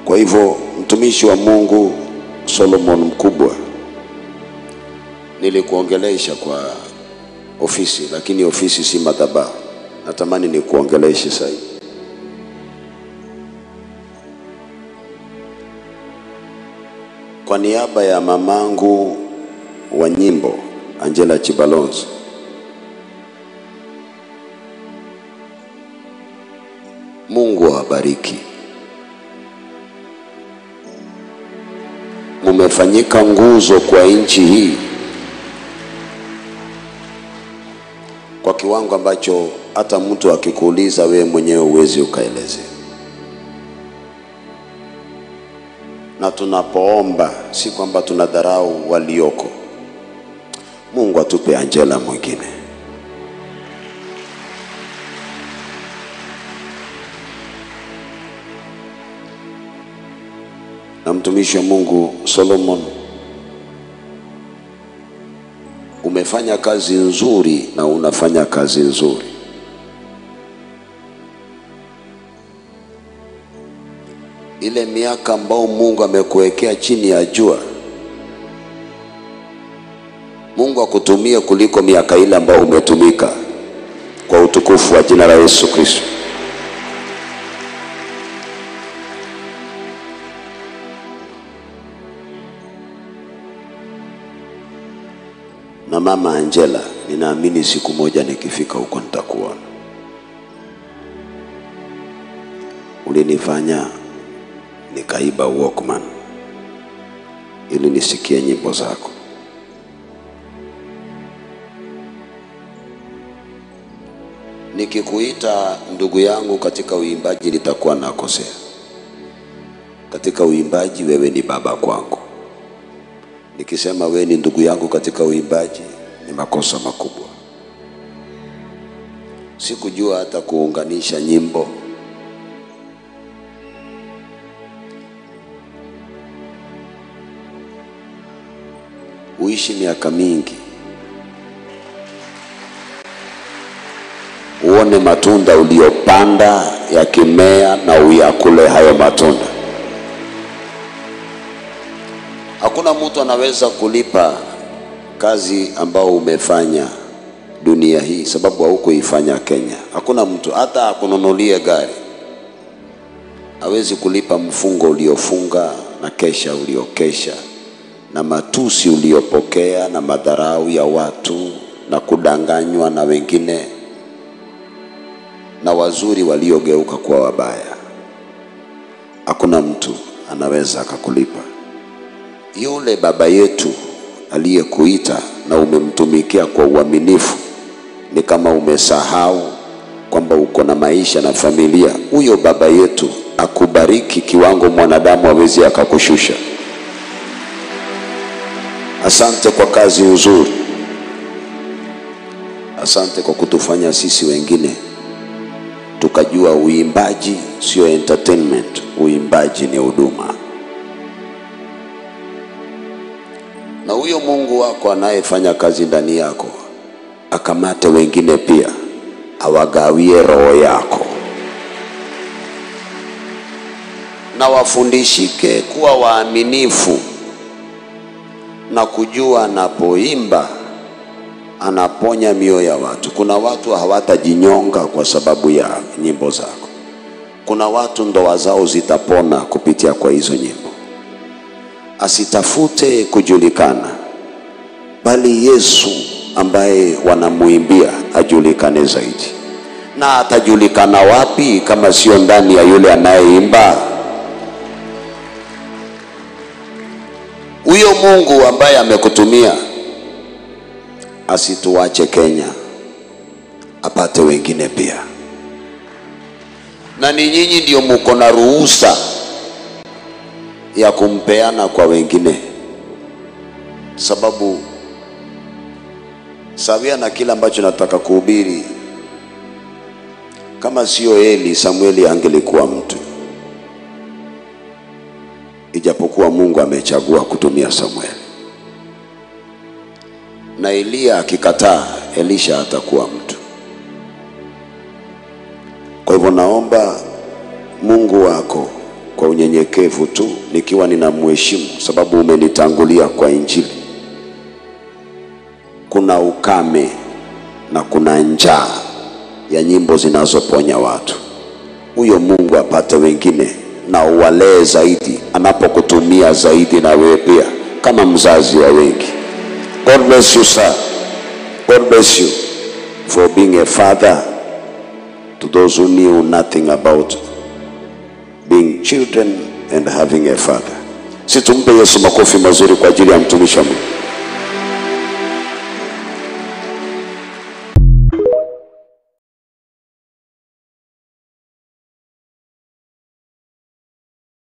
Kwa hivyo mtumishi wa Mungu Solomon Mkubwa, nilikuongelesha kwa ofisi, lakini ofisi si madhabahu. Natamani nikuongeleshe sasa hivi. Kwa niaba ya mamangu wa nyimbo Angela Chibalonzo, Mungu awabariki. Mumefanyika nguzo kwa nchi hii kwa kiwango ambacho hata mtu akikuuliza wewe mwenyewe huwezi ukaelezea. Na tunapoomba si kwamba tunadharau walioko. Mungu atupe Angela mwingine. Na mtumishi wa Mungu Solomon, umefanya kazi nzuri na unafanya kazi nzuri. Ile miaka ambao Mungu amekuwekea chini ya jua, Mungu akutumie kuliko miaka ile ambayo umetumika, kwa utukufu wa jina la Yesu Kristo. Na mama Angela, ninaamini siku moja nikifika huko nitakuona. Ulinifanya nikaiba Walkman ili nisikie nyimbo zako. Nikikuita ndugu yangu katika uimbaji nitakuwa nakosea. Katika uimbaji wewe ni baba kwangu. Nikisema wewe ni ndugu yangu katika uimbaji ni makosa makubwa. Sikujua hata kuunganisha nyimbo. Uishi miaka mingi, uone matunda uliyopanda yakimea na uyakule hayo matunda. Hakuna mtu anaweza kulipa kazi ambao umefanya dunia hii, sababu haukuifanya Kenya. Hakuna mtu hata akununulie gari hawezi kulipa mfungo uliofunga na kesha uliokesha na matusi uliopokea na madharau ya watu na kudanganywa na wengine na wazuri waliogeuka kuwa wabaya. Hakuna mtu anaweza akakulipa. Yule baba yetu aliyekuita na umemtumikia kwa uaminifu, ni kama umesahau kwamba uko na maisha na familia. Huyo baba yetu akubariki kiwango mwanadamu hawezi akakushusha. Asante kwa kazi nzuri, asante kwa kutufanya sisi wengine tukajua uimbaji sio entertainment, uimbaji ni huduma. Na huyo Mungu wako anayefanya kazi ndani yako akamate wengine pia, awagawie roho yako, na wafundishike kuwa waaminifu na kujua anapoimba anaponya mioyo ya watu. Kuna watu hawatajinyonga kwa sababu ya nyimbo zako. Kuna watu ndoa zao zitapona kupitia kwa hizo nyimbo. Asitafute kujulikana, bali Yesu ambaye wanamuimbia ajulikane zaidi. Na atajulikana wapi kama sio ndani ya yule anayeimba? Huyo Mungu ambaye amekutumia asituache Kenya, apate wengine pia. Na ni nyinyi ndio muko na ruhusa ya kumpeana kwa wengine, sababu sawia na kile ambacho nataka kuhubiri, kama sio Eli, Samueli angelikuwa mtu, ijapokuwa Mungu amechagua kutumia Samueli na Eliya akikataa, Elisha atakuwa mtu. Kwa hivyo naomba Mungu wako kwa unyenyekevu tu, nikiwa ninamheshimu, sababu umenitangulia kwa Injili. Kuna ukame na kuna njaa ya nyimbo zinazoponya watu. Huyo Mungu apate wengine na uwalee zaidi, anapokutumia zaidi na wewe pia kama mzazi wa wengi. God bless you sir. God bless you for being a father to those who knew nothing about being children and having a father. Si tumpe Yesu makofi mazuri kwa ajili ya mtumishi wa Mungu.